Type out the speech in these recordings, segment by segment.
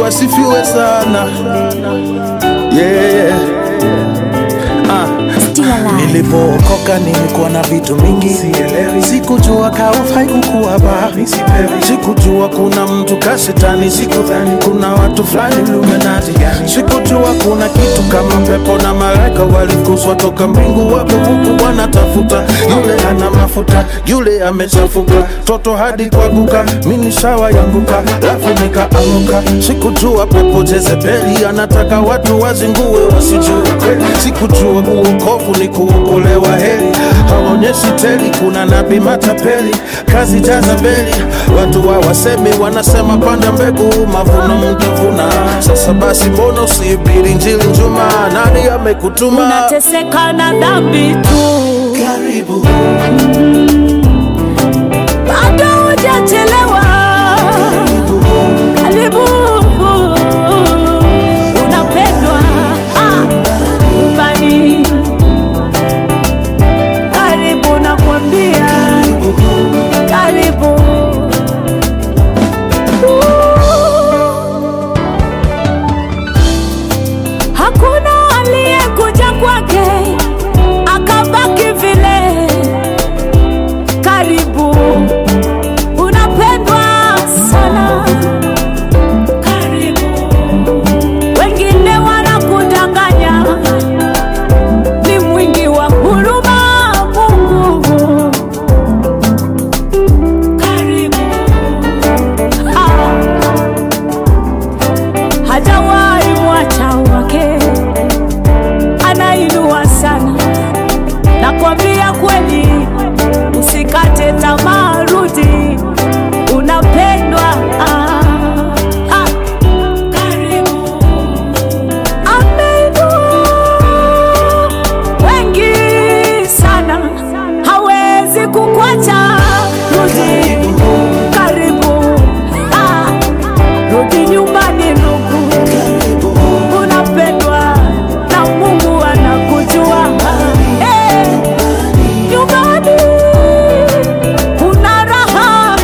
asifiwe sana yeah, yeah. Ah. Nilipookoka nilikuwa na vitu mingi, sikujua kaufai kukuwa bari, sikujua kuna mtu kashetani, sikudhani kuna watu fulani Illuminati, sikujua kuna kitu kama pepo na malaika walifukuzwa toka mbingu, wako huku wanatafuta yule ana mafuta, yule amechafuka, toto hadi kwaguka, mini shawa yanguka, lafu nikaamuka, sikujua pepo Jezebeli anataka watu wazingue wasijue kweli, sikujua uokovu ni kuokolewa heri, haonyeshi teli, kuna nabii matapeli, kazi Jazabeli, watu hawasemi, wanasema panda mbegu, mavuno mtavuna. Sasa basi, mbona usihubiri injili njuma? Nani amekutuma? unateseka na dhambi tu, Karibu bado hujachelewa. Karibu, unapendwa ah, nyumbani. Karibu nakwambia, karibu Hakuna aliyekuja kwake akabaki vile. Karibu, unapendwa sana. Karibu, wengine wanakudanganya, ni mwingi wa huruma Mungu. Karibu, ah hajawahi mwacha wake, anainua sana. Nakwambia kweli, usikate tamaa, rudi, unapendwa. Ah, ah. Karibu. Ameinua wengi sana, hawezi kukwacha. Rudi, karibu. Ah, rudi nyumbani ndugu, unapendwa na Mungu anakujua. Eh, nyumbani kuna raha.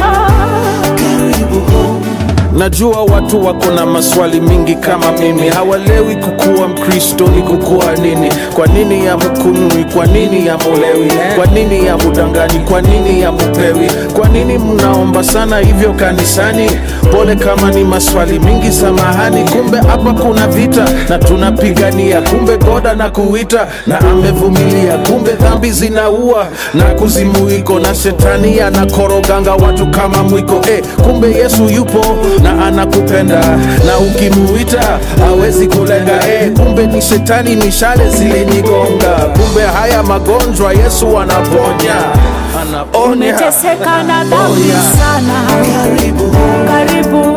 Najua watu wako na maswali mingi kama mimi, hawalewi kukuwa Mkristo ni kukuwa nini? Kwa nini yamukunwi? Kwa nini yamulewi? Kwa nini yamudanganyi? Kwa nini yamupewi? Kwa nini mnaomba sana hivyo kanisani? Pole kama ni maswali mingi, samahani. Kumbe hapa kuna vita na tunapigania, kumbe goda na kuita na amevumilia, kumbe dhambi zinaua na kuzimu iko na shetani anakoroganga watu kama mwiko eh, kumbe Yesu yupo na anakupenda na ukimuita hawezi kulenga eh, kumbe ni shetani mishale zilinigonga, kumbe haya magonjwa Yesu anaponya anaponya. Umeteseka na dhambi Onya. sana, Karibu, karibu